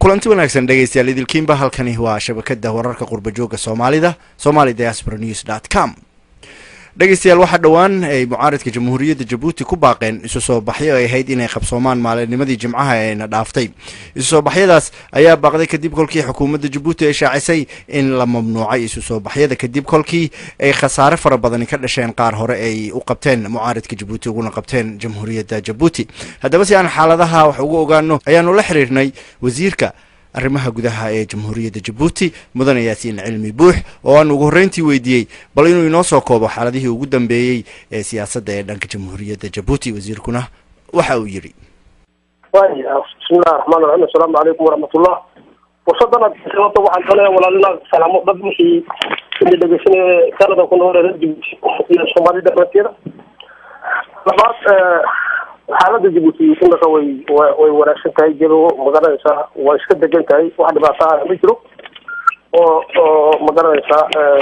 kulanti wanaagsan dhegeystayaal idilkiinba halkani waa shabakada wararka qurbajooga soomaalida somali diaspora news dot com dhegeystayaal waxaa dhowaan ay mucaaridka jamhuuriyadda jabuuti ku baaqeen isu soo baxyo ay ahayd inay qabsoomaan maalinimadii jimcaha eena dhaaftay isu soo baxyadaas ayaa baaqday kadib kolkii xukuumadda jabuuti ay shaacisay in la mamnuucay isu soo baxyada kadib kolkii ay khasaare fara badani ka dhasheen qaar hore ay u qabteen mucaaridka jabuuti uguna qabteen jamhuuriyadda jabuuti haddaba si aan xaaladaha wax uga ogaano ayaanu la xiriirnay wasiirka arrimaha gudaha ee jamhuuriyadda jabuuti mudane yaasiin cilmi buux oo aan ugu horreyntii weydiiyey bal inuu inoo soo koobo xaaladihii ugu dambeeyey ee siyaasadda ee dhanka jamhuuriyadda jabuuti wasiirkuna waxa uu yidhi waya bismillahi raxmaan raxiim assalaamu calaykum waraxmatullah fursadan aad sababta waxaan doonaya walaalina salaamo dad wixii ina dhegeysanaya canada ku nool reer jabuuti iyo soomaali dhamaanteeda labaad xaalada jabuuti imika way way wanaagsan tahay jelo magaranaysaa waa iska degan tahay wax dhibaato ah ma jiro oo oo magaranaysaa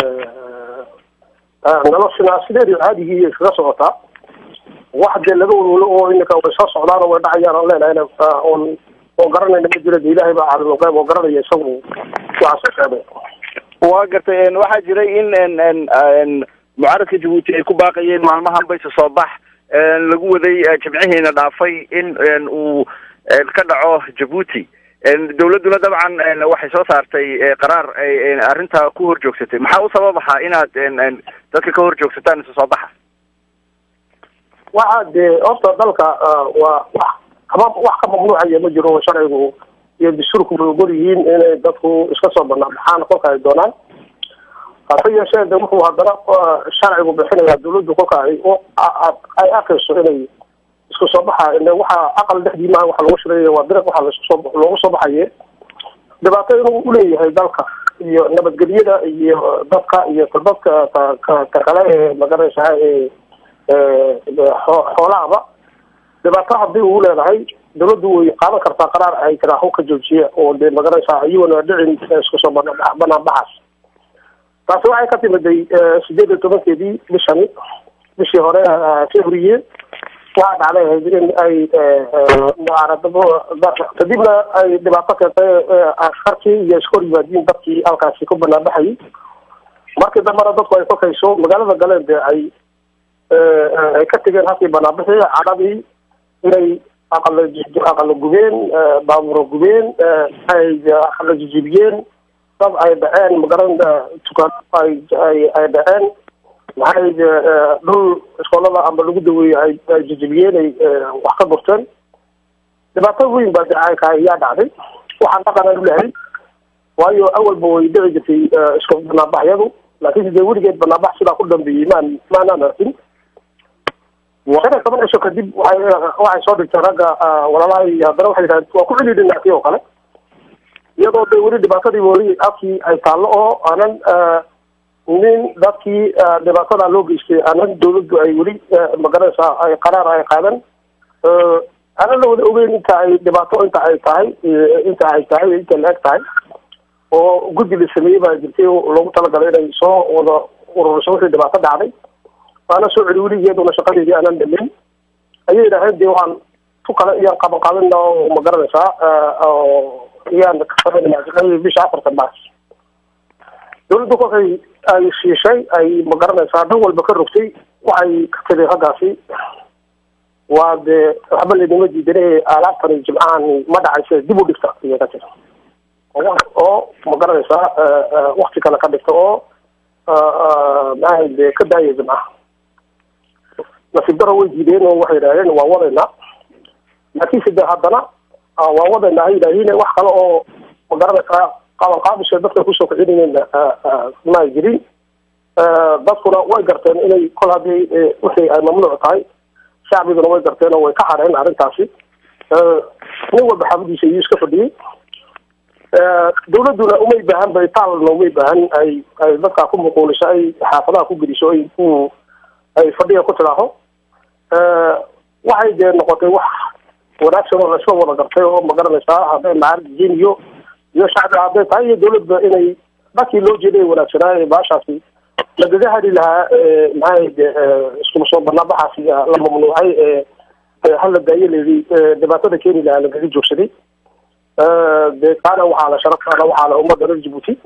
noloshina sideedii caadigii iskaga socotaa wax dee laga walwalo oo imika way soo socdaan oo way dhacayaan aan leenahay oon oo garanayna ma jiro de ilaahay baa caalim qeyb oo garanaya isagu waxaas sheegay waa gartay waxaa jiray in mucaaradka jabuuti ay ku baaqayeen maalmahan bayse soo bax lagu waday jimcihiina dhaafay in uu ka dhaco jabuuti dawladduna dabcan waxay soo saartay qaraar ay arrintaa ku hor joogsatay maxaa u sababaha inaad dadka ka hor joogsataan isu soo baxa waxa dee horta dalka waa wax kama wax ka mamnuucaya ma jiro sharcigu iyo dastuurku way ogol yihiin inay dadku iska soo banaanbaxaan kolka ay doonaan hase yeeshee de wuxuu haddana sharcigu bixinaya dawladdu kolka ay ay arkayso inay isku soo baxa waxaa aqal dhexdii maaha waxa lagu shiraya waa dariiq waxa laskusoo loogu soo baxaye dhibaato inuu uleeyahay dalka iyo nabadgelyada iyo dadka iyo dadka ka kale ee magaraysaa ee xoolahaba dhibaato hadii uu leedahay dawladdu way qaadan kartaa qaraar ay tiraaho ka joojiya oo dee magaraysaa iyagona dhicin isku soo banaanbaxaas taasi waxay ka timiday sideed iyo tobankeedii bishani bishii hore februye waxaa dhacday ahayd in ay kadibna ay dhibaato keentay askarkii iyo iska hor yimaadiin dadkii halkaasi ku banaanbaxayay markii dambena dadku ay kolkayso magaalada galeen dee ay ay ka tegeen halkii banaanbixi cadhadii inay aqala aqala gubeen baabuuro gubeen ay aqala jijibiyeen dad ay dhaceen magaran dukaan ay ay ay dhaceen maxay dhul iskoolada amba lagu daweeyey ay ay jijibiyeen ay wax ka gurteen dhibaato weyn baa dacayka ayaa dhacday waxaan dhaqan u lahay waayo awalba way dhici jirtay isku banaanbaxyadu laakiinse dee weligeed banaanbax sidaa ku dambeeyey maan maanaan arkin shan iyo toban cisho kadib waay waxay soo dhigtay ragga walaalahay haddana waxay yidhahdeen waa ku celidhinaakii oo kale iyadoo de weli dhibaatadii weli afkii ay taallo oo aanan nin dadkii dhibaatada loo geystay aanan dawladdu ay weli magaranaysaa ay qaraar ay qaadan aanan la wada ogeyn inta ay dhibaato inta ay tahay inta ay tahay inta la eg tahay oo guddi la sameeyey baa jirtay loogu talagalay inay soo wada ururiso wixii dhibaato dhacday waana soo celi weligeeduna shaqadeedii aanan dhamin ayay yidhaaheen dee waxaan ku kale iyaan qaban qaadina oo magaranaysaa iyaan kasameynaa bisha afartan maars dawladdu kolkay ay shiishay ay magaranaysaa dhan walba ka rogtay waxay ka tegay raggaasi waa dee waxba laynima diidan alaabtani jimcahani ma dhacayse dib u dhigta ayay ka tiri oo magaranaysaa wakti kale ka dhigta oo maxaa de ka daaya jimcaha nasiib daro way diideen oo waxay yidhahdeen waa wadaynaa laakiinse de haddana waa wadaynaa ay yidhaahiin wax kale oo magaranaysaa qaban qaabisha dadka kusoo kicinayeen ma ay jirin dadkuna way garteen inay kol haddii wixii ay mamnuuc tahay shacbiguna way garteen oo way ka hadheen arrintaasi nin walba xaafadiisa iyuu iska fadhiyey dawladduna umay baahan bay taalna umay baahan ay ay dadkaa ku muquuliso ay xaafadaha ku geliso ay ku ay fadhiga ku tidaaho waxay dee noqotay wax wanaagsan oo laisla wada gartay oo magaranaysaa hadday macaarjiin iyo iyo shacbi hadday tahay iyo dawladda inay dadkii loo jeeday wanaagsanaa baashaasi lagaga hadhi lahaa maxaa de iskuma soo banaanbaxaasi la mamnuucay hala daayo layidhi dhibaatada keeni lahaa lagaga joogsaday dee kaana waxaa la sharaftaana waxaa la ummadda reer jabuuti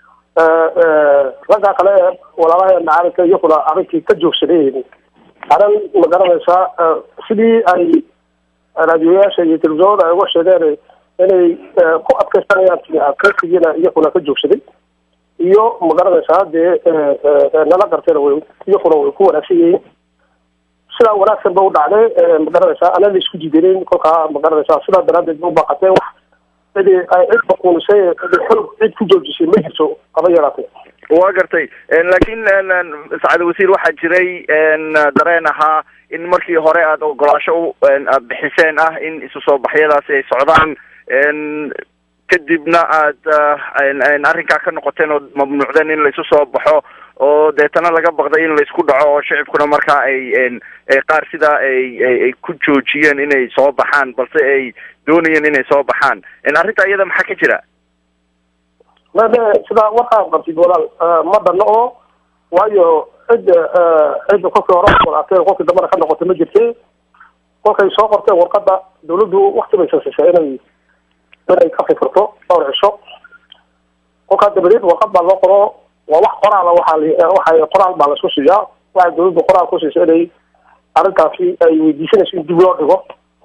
ragga kale ee walaalaha macaarika iyaguna arrinkii ka joogsadeen aran ma garanaysaa sidii ay raadiyoyaasha iyo telefisonada ay uga sheegeen inay ku adkeysanayaan adkeysigiina iyaguna ka joogsaday iyo ma garanaysaa dee nala gartayna way iyaguna way ku wanaagsan yihiin sidaa wanaagsan ba u dhacday ma garanaysaa ana la isku diidaneyn kolkaa ma garanaysaa sidaa daraadeed ba u baaqatee wax cidi ay cid maquunisay xoog cid ku joojisay ma jirto haba yaraatee waa gartay laakiin sacad wasiir waxaa jiray dareen ahaa in markii hore aada ogolaasho aada bixiseen ah in isu soo baxyadaasi ay socdaan kadibna aada arrinkaa ka noqoteen oo mamnuucdeen in laisu soo baxo oo deetana laga baqday in laisku dhaco oo shicibkuna markaa ay qaar sidaa ay ay ku joojiyeen inay soo baxaan balse ay doonayeen inay soo baxaan arrinta iyada maxaa ka jira mame sidaa warkaa qabtid walaal ma dhanno oo waayo cidda cidda kolkii hore walaatee kolkii dambana ka noqotay ma jirte kolkay soo qorteen warqada dawladdu wakti bay sasisay inay inay ka fikirto dhowr cisho kolkaa dabadeed warqad baa loo qoro waa wax qoraala waxaa waxa qoraal baa laisku siiyaa waxay dawladdu qoraal ku siisa inay arrintaasi ay weydiisanayso in dib loo dhigo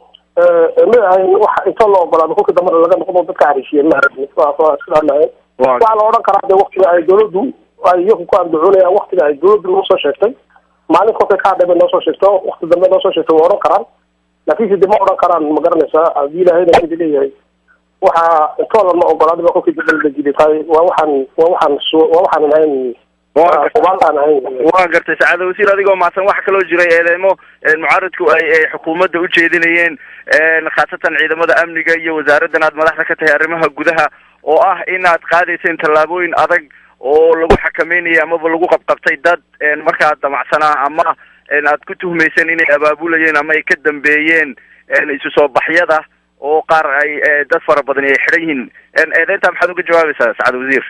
ma ahayn wax intoo la ogolaado kolkii dambana laga noqdo dadka hariisiyeen ma sidaa maahayn waxaa la odhan karaa de waktiga ay dawladdu ay iyagu ku andacoonayaan waktiga ay dawladdu noo soo sheegtay maalin kolkay ka hadhay bay noo soo sheegto wakti dambe noo soo sheegtay waa odhan karaan laakiinse de ma odhan karaan ma garanaysaa haddii ilaahayna sidi leeyahay waxaa intoo lama ogolaada ba kolkii dambe la jiday tahay waa waxaan waa waxaan waa waxaanan ahayn ubaalaan ahayn waa gartay sacaada wasiir adigoo mahadsan waxaa kaloo jiray eedeemo mucaaradku ay ay xukuumadda u jeedinayeen khaasatan ciidamada amniga iyo wasaaraddan aad madaxda ka tahay arrimaha gudaha oo ah inaad qaadayseen tallaabooyin adag oo lagu xakameynaya amaba lagu qabqabtay dad markaa damacsanaa ama aad ku tuhmayseen inay abaabulayeen ama ay ka dambeeyeen isu soo baxyada oo qaar ay dad fara badan ay xidhan yihiin eedeyntaa maxaad uga jawaabaysaa sacad wasiir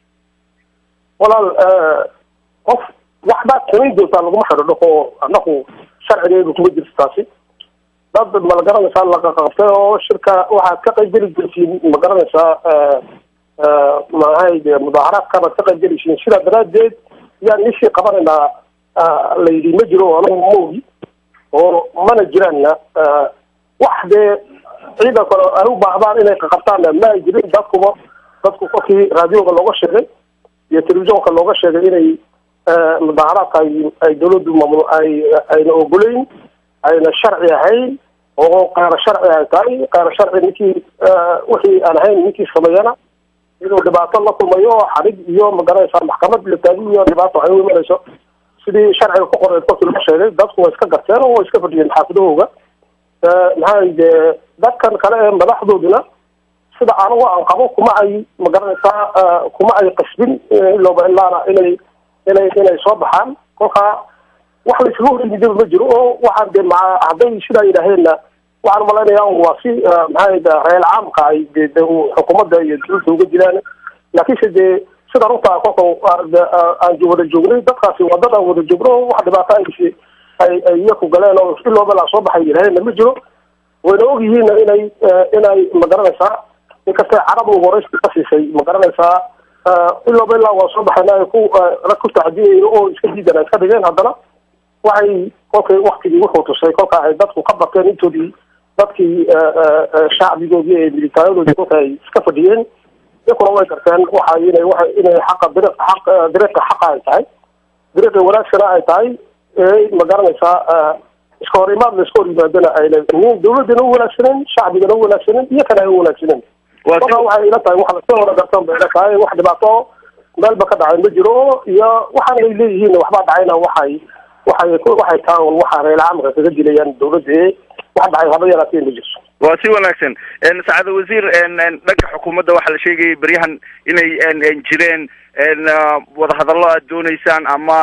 walaal qof waxbaad samayn doontaa laguma xidho oo anaku sharcigeedu kuma jirto taasi dad ma la garanaysaa laqaqabtay oo shirka waxaad ka qayb geli jirtiin ma garanaysaa maahay de mudaaharaadka baad ka qayb gelaysiin sidaa daraadeed yaan ishii qabanaynaa la yidhi ma jiro anagu ma ogi oo mana jiraanna wax dee ciidankana ay u baahdaan inay qaqabtaanna ma ay jirin dadkuba dadku kolkii raadioga looga sheegay iyo telefisonka looga sheegay inay mudaaharaadka ay ay dawladdu mamnu ay ayna ogoleyn ayna sharci ahayn oo qeyro sharci ay tahay qeyro sharci ninkii wixii aan ahayn ninkii sameeyana inuu dhibaato la kulmayo oo xarig iyo magaranaysaa maxkamad la taagi iyo dhibaato ay u imanayso sidii sharciga ku qoreed kolkii loo sheegay dadku way iska garteen oo way iska fadhiyeen xaafidahooga maxaa de dadkan kale ee madaxdooduna sida anigu aan qabo kuma ay magaranaysaa kuma ay qasbin ilooba ilaana inay inay inay soo baxaan kolkaa wax la iskaga horeyidaba ma jiro oo waxaan de maa hadday sidaa yidhaaheenna waxaan umalaynaya waa si maxaa reel caamka ay de de xukuumadda iyo dawladda uga dilaan laakiinse dee sida runta kolka aan wada joognay dadkaasi waa dad aan wada joogno wax dhibaato ay ay ay iyaku galeen oo ilooba laa soo baxay yidhaaheenna ma jiro wayna ogyihiin inay inay magaranaysaa inkastay carab ugu horeysta ka siisay magaranaysaa ilooba ilaa waa soo baxayna ay ku rag ku tacdiyay oo iska diidan ay iska dhigeen haddana waxay kolkay waktigii wuxuu tusay kolka ay dadku ka bateen intoodii dadkii shacbigoodii ee militaayadoodii kolka ay iska fadhiyeen iyakuna way garteen waxa inay waa inay xaqa diri aq dariiqa xaqa ay tahay dariiqi wanaagsana ay tahay ma garanaysaa iska hor imaad la iska hor yimaadana ayna dawladdana u wanaagsaneen shacbigana u wanaagsaneen iyo kana ay u wanaagsaneen kolkaa waxay ila tahay wax lasoo wada gartan bay ila tahay wax dhibaato meelba ka dhacay ma jiro iyo waxaan ay leeyihiin waxbaa dhacayna waxay waxay waxay taa un waxa reel caamka kaga dilayaan dawladda ee wax dhacay haba yaraatee ma jirto waa si wanaagsan sacada wasiir dhanka xukuumadda waxaa la sheegayay beryahan inay jireen wadahadallo aad dooneysaan ama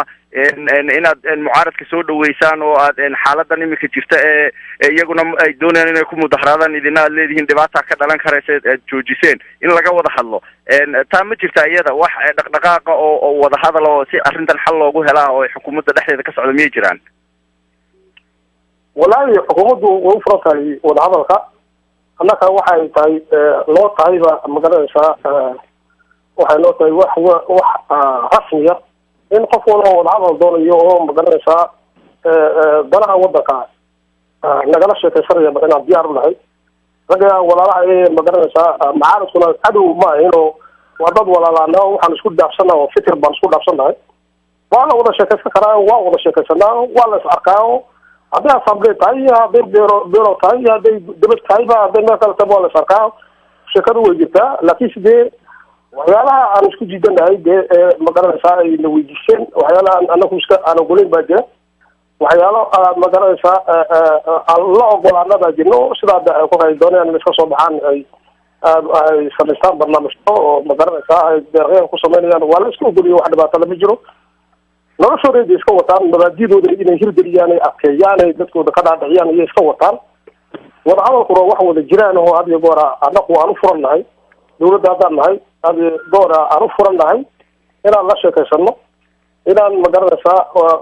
inaad mucaaradka soo dhaweysaan oo aad xaaladan imika jirta ee iyaguna ay doonayaan inay ku mudaharaadaan idina aad leedihiin dhibaata ka dhalan karaysa aad joojiseen in laga wada hadlo taa ma jirta iyada wax dhaqdhaqaaqa oo oo wadahadal oo si arrintan xal loogu helaa oo xukuumadda dhexdeeda ka socda miyay jiraan wallaahi xukuumaddu way u furan tahay wadahadalka annaka waxay tahay loo tahayba magaranaysaa waxay loo tahay wax wax rasmiya in qof walba wadahadal doonayo oo magaranaysaa danaha wadanka nagala sheekaysanaya inaan diyaar u nahay ragga walaalaha ee magaranaysaa macaaradkuna cadow ma ahino waa dad walaalaana waxaan isku dhaafsana oo fikir baan isku dhaafsanahay waa la wada sheekaysan karaa waa wada sheekaysanaa waa la is arkaa hadday assamblee tahay iyo hadday bero bero tahay iyo hadday debad tahayba hadday meel kale tahay waa la is arkaa sheekadu way jirtaa laakiin sidee waxyaalaha aan isku diidanahay dee magaranaysaa ay na weydiiseen waxyaalaha anaku iska aan ogolayn baa jira waxyaalo magaranaysaa aan la ogolaana baa jirno sidaa kolkay doonayaan in iska soo baxaan ay ay samaystaan barnaamijyo oo magaranaysaa ay deeqyaan ku samaynayaan waa la iska ogoliyo wax dhibaato lama jiro noloshooda da iska wataan mabaadidooda inay hirgeliyaan ay adkeeyaan ay dadkooda ka dhaadhiciyaan iyo iska wataan wadahadalkuna wax wada jiraan oo had iyo goora anaku aan u furan nahay dawladda haddaan nahay had iyo goora aan u furan nahay inaan la sheekaysano inaan magaranaysaa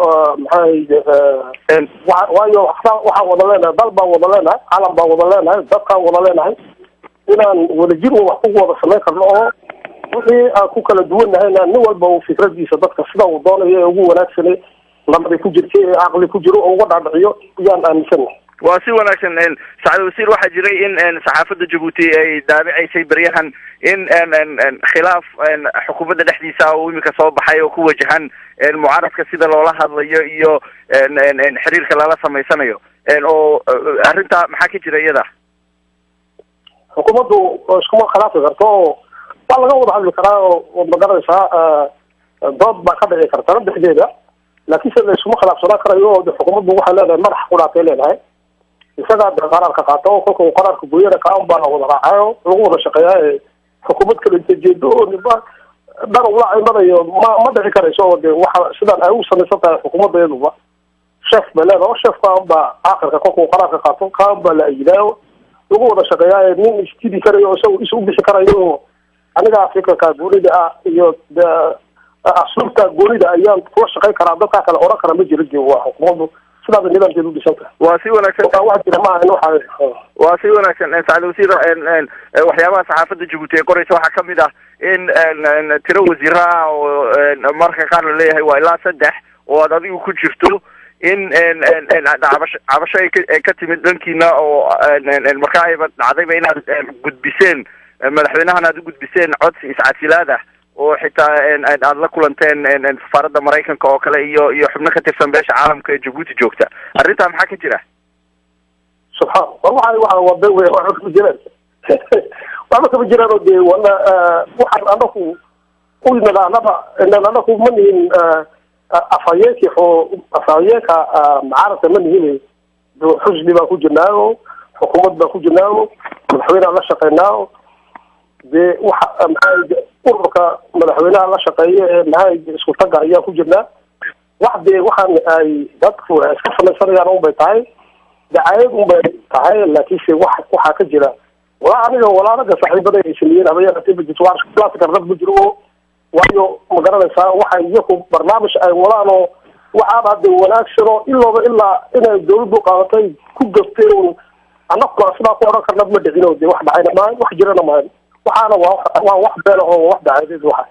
maxaa waayo waxaan wada leenahay dal baan wada leenahay calam baan wada leenahay dadkaan wada leenahay inaan wadajir wax ku wada samayn karno oo wixii aan ku kala duwannahayna nin walba uu fikradiisa dadka sida uu doonayo ee ugu wanaagsane nabadi ku jirta ee caqli ku jiro oo uga dhaadhiciyo yaan aaminsannahay waa si wanaagsan sacad wasiir waxaa jiray in saxaafadda jabuuti ay daabicaysay beryahan in khilaaf xukuumadda dhexdiisa uu imika soo baxay oo ku wajahan mucaaradka sida loola hadlayo iyo xiriirka lala samaysanayo oo arrinta maxaa ka jira iyada xukuumaddu iskuma khilaafi karto oo waa laga wada hadli karaa oo magaranaysaa dood baa ka dhici karta dhexdeeda laakiin se la iskuma khilaafsanaan karayo oo xukuumaddu waxay leedahay madax qudhaatay leedahay isagaa de qaraarka qaato oo kolka uu qaraarka gooyana kaan baa la wada raacayo lagu wada shaqeeyaa ee xukuumad kala jeedo oo niba dhan ula imanayo ma ma dhici karayso oo de waxa sidaan ay u samaysan tahay xukuumadda iyaduba sheef bay leedahay oo sheef kaan baa aakhirka kolka uu qaraarka qaato kaan baa la ayidaayo lagu wada shaqeeyaa ee nin istidi karayo oo isaga is u bixi karayo oo aniga fikirka goonida ah iyo asluubta goonida ayaan kula shaqayn karaa dadkaa kale oran kara ma jira de waa xukuumaddu sidaaba nidaamkeeda u dhisan tahay waa si wanaagsan wax jira maaha in waxa waa si wanaagsan sacad wasiir waxyaabaha saxaafadda jabuuti ay qoraysa waxaa kamid ah in tiro wasiiraha oo marka qaar la leeyahay waa ilaa saddex oo aad adigu ku jirto in cabasho cabasho ay ka timid dhankiina oo markaa ayba dhacdayba inaad gudbiseen madaxweynahan aad u gudbiseen codsi iscasilaad ah oo xitaa aad la kulanteen safaaradda maraykanka oo kale iyo iyo xubno ka tirsan beesha caalamka ee jabuuti joogta arrintaa maxaa ka jira subxaan war waxa waa waa be wey waxba kama jiraan waxba kama jiraan oo de wana waxaan anaku u nadaanaba anaku ma nihin afhayeenki oo afhayeenka mucaaradka ma nihin xusni baan ku jirnaayo xukuumad baan ku jirnaayo madaxweyneaan la shaqeynaayo dee waxa maxaa ururka madaxweynaha la shaqeeya ee maxaa isku taga ayaan ku jirnaa wax dee waxaan ay dadku iska samaysanayaan unbay tahay dacaayad unbay tahay laakiinse wax waxaa ka jira walaa aniga walaalaga saaxiibada ay sameeyeen habayaaatibajit waa iskulaasi karnad ma jiro waayo ma garanaysaa waxay iyaku barnaamij ay wadaan oo waxaan hadde wanaagsano ilooba ilaa inay dawladdu qaadatay ku gafteen un annagu sidaa ku odhan karna ma dhicino de wax dhacayna maahan wax jirana maahan waxaana waa waa wax beela oo wax dacayadeed waxa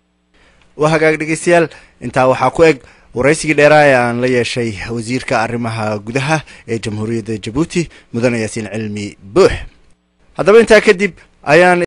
waa hagaag dhegeystayaal intaa waxaa ku eg waraysigii dheeraa ee aan la yeeshay wasiirka arrimaha gudaha ee jamhuuriyadda jabuuti mudane yaasiin cilmi buux haddaba intaa kadib ayaan